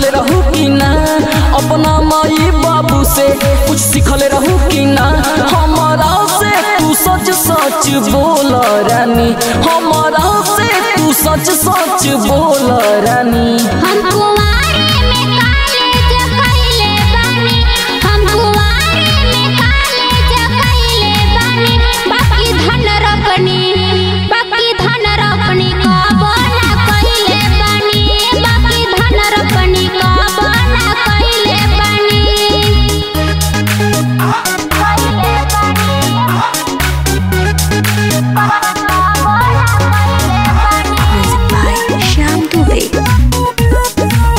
सीखले रहू कि ना अपना माई बाबू से कुछ सीखले रहू कि ना हमारा से तू सच सच बोल रानी हमारा से तू सच सच बोल रानी हम कुंवारे में कॉलेज कइले बानी हम कुंवारे में कॉलेज कइले बानी बाकी धन रखनी बाकी धन रखनी कब ना कइले बानी बाकी धन रखनी कब ना कइले बानी कइले Music by Shyam Dubey.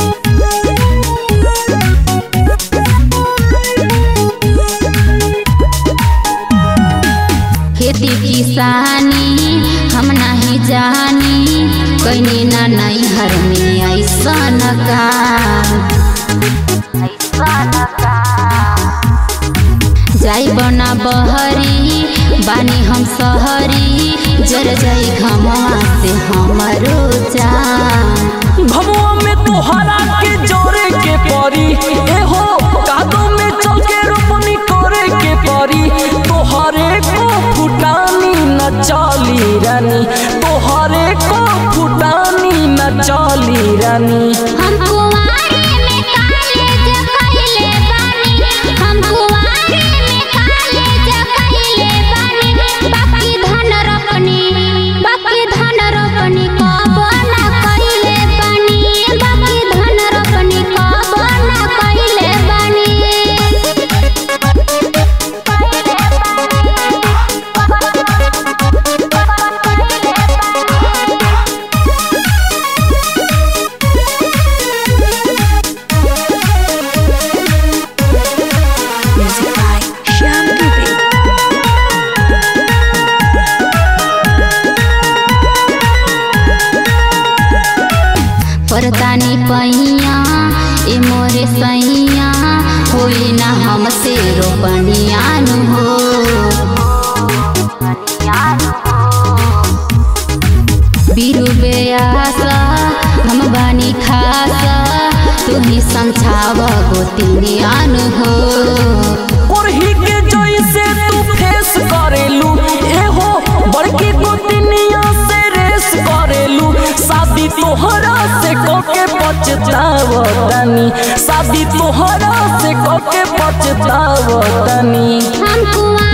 खेती किसानी हम नहीं जानी कहीं ना नहीं हर में ऐसन काम जाई बना बहरी बानी हम सहरी जर जाई घमवा से हमरो जान भमुआ में तोहरा के जोरे के परी ए हो कादो में चल के रोपनी करे के परी तोहरे को फुटानी न चली रानी तोहरे को फुटानी न चली रानी हम कुंवारे में कॉलेज कइले बानी हम कुंवारे में कॉलेज कइले बानी बाकी धन रखनी बाकी धन रखनी कब ना कइले बानी बाकी धन रखनी कब ना कइले बानी Music by Shyam Dubey. परतानी पैया ए मोरे सैया होई ना हमसे रोपनियान हो बीरू बेयासा हम बानी खासा तू ही समझाव गोतिनियान हो ओरही के जैसे तू फेस करेलू ए हो बड़की गोतनिया से रेस करेलू शादी तोहरा से कोके पछतावतनी शादी तोहरा से कोके पछतावतनी हम कुआं